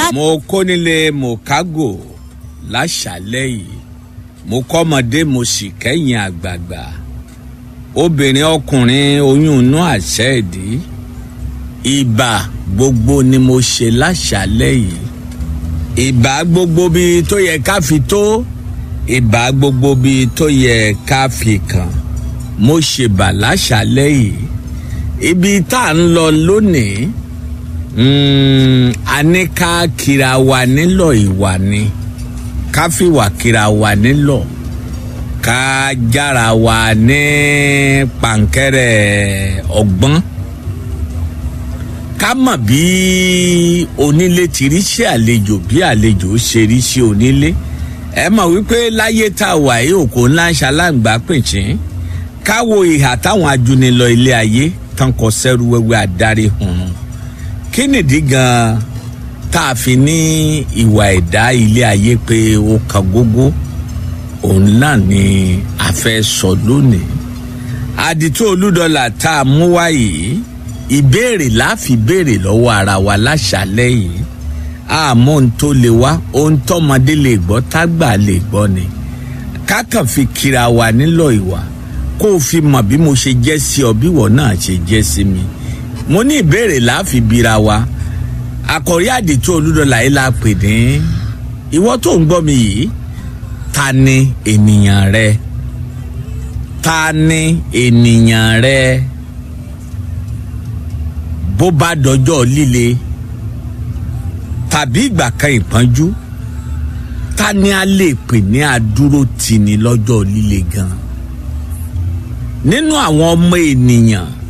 mo kó nílé mokago láṣálẹ́ yìí mo kọ́mọdé mo sì kẹ́yìn àgbààgbà obìnrin ọkùnrin oyún inú àṣẹ ìdí ìbà gbogbo ni mo ṣe láṣálẹ́ yìí ìbà gbogbo bíi tó yẹ ká fi tó ìbà gbogbo bíi tó yẹ ká fi kàn mo ṣèbà láṣálẹ́ yìí ibi tá à ń lọ lónìí mm, a ní ká kira wa nílò ìwà ni ká fìwà kira wa nílò ká jára wa ní pàǹkẹ́rẹ́ ọgbọ́n ká mọ̀ bí onílé ti rí sí àlejò bí àlejò ṣe rí sí onílé ẹ mọ̀ wípé láyé tá a wà yìí òkò ńlá ń ṣaláǹgbá pìnchín ká wo ìhà táwọn ajúnilọ ilé ayé tán kọ sẹ́rú wẹ́wẹ́ adarí hùn kí nìdí gan-an tá a fi ní ìwà ẹ̀dá ilé ayé pé ó kan gógó òun náà ni a fẹ́ sọ lónìí àdìtú olúdọ̀là tá a mú wá yìí ìbéèrè láfi béèrè lọ́wọ́ ara wa láṣálẹ́ yìí àmọ́ ohun tó lè wá ohun tọ́mọdé lè gbọ́ tágbà lè gbọ́ ni kákan fi kira wa nílò ìwà kó o fi mọ̀ bí mo ṣe jẹ́ sí ọ bí wọ́n náà ṣe jẹ́ sí mi mo ní ìbéèrè láfi bira wa àkọ̀rí àdìtú olúdọ̀là yìí la pè ní ìwọ tó ń gbọ́ mi yìí ta ni ènìyàn rẹ ta ni ènìyàn rẹ bó bá dọjọ́ líle tàbí ìgbà kan ìpọ́njú ta ni a lè pè ní adúró tì ní lọ́jọ́ líle gan nínú àwọn ọmọ ènìyàn